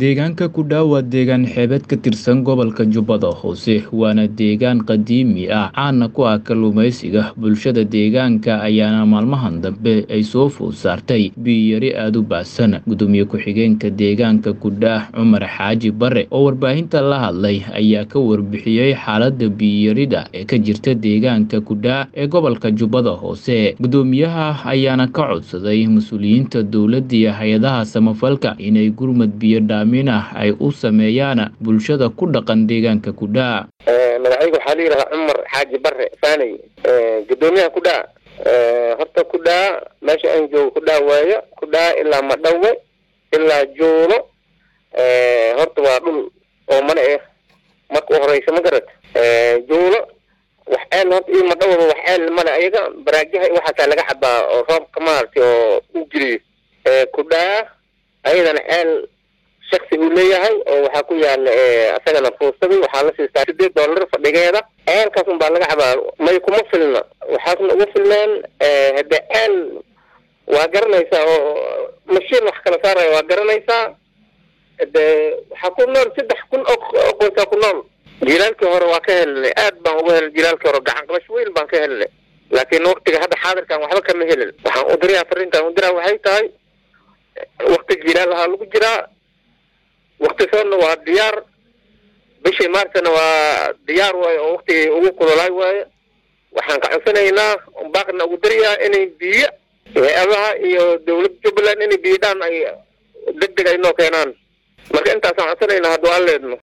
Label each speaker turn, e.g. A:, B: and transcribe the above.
A: Deegaanka Kudhaa waa deegaan xeebeed ka tirsan gobolka Jubbada Hoose, waana deegaan qadiimi ah caan ku ah kalluumeysiga. Bulshada deegaanka ayaana maalmahan dambe ay soo food saartay biyo yari aad u baahsan. Gudoomiye ku-xigeenka deegaanka Kudhaa, Cumar Xaaji Bare, oo warbaahinta la hadlay, ayaa ka warbixiyey xaaladda biyo yarida ee ka jirta deegaanka Kudhaa ee gobolka Jubbada Hoose. Gudoomiyaha ayaana ka codsaday mas'uuliyiinta dowladda iyo hay'adaha samafalka inay gurmad biyo dhaamin ah ay u sameeyaan bulshada ku dhaqan deegaanka Kudhaa.
B: magacayga waxaa la yidhahaa cumar xaaji bare faanay gudoomiyaha kudhaa horta kudhaa meesha aan joogo kudhaa waayo kudhaa ilaa madhawe ilaa juulo horta waa dhul oo mana eh marka u horeysa ma garat juulo wax ceel horta iyo madhawaba wax ceel male ayaga baraagyaha iyo waxaasaa laga cabaa oo roobka maaragtay oo u geliyo kudhaa ayadana ceel shaksi uu leeyahay oo waxaa ku yaala asagana fuusadii waxaa la siistaa sideed dollar fadhigeeda ceelkaas un baa laga cabaa may kuma filna waxaasna ugu filneen hade ceel waa garanaysaa oo mashiin wax kala saaraya waa garanaysaa de waxaa ku nool saddex kun oo qoysaa ku nool jilaalkii hore waa ka helinay aad baan uga helin jilaalkii hore gacan qabash weyn baan ka helinay laakiin waktiga hadda xaadirkan waxba kama helin waxaan u dirayaa fariintan u diraa waxay tahay wakti jilaal ahaa lagu jiraa wakti soonna waa diyaar bishii maartana waa diyaar waayo oo waktigii ugu kulolaay waayo waxaan ka codsanaynaa baaqna ugu darayaa inay biyo hay-adaha iyo dowladda jubbaland inay biyo dhaan ay deg deg ay noo keenaan marka intaasaan codsanaynaa hadduu aan leedno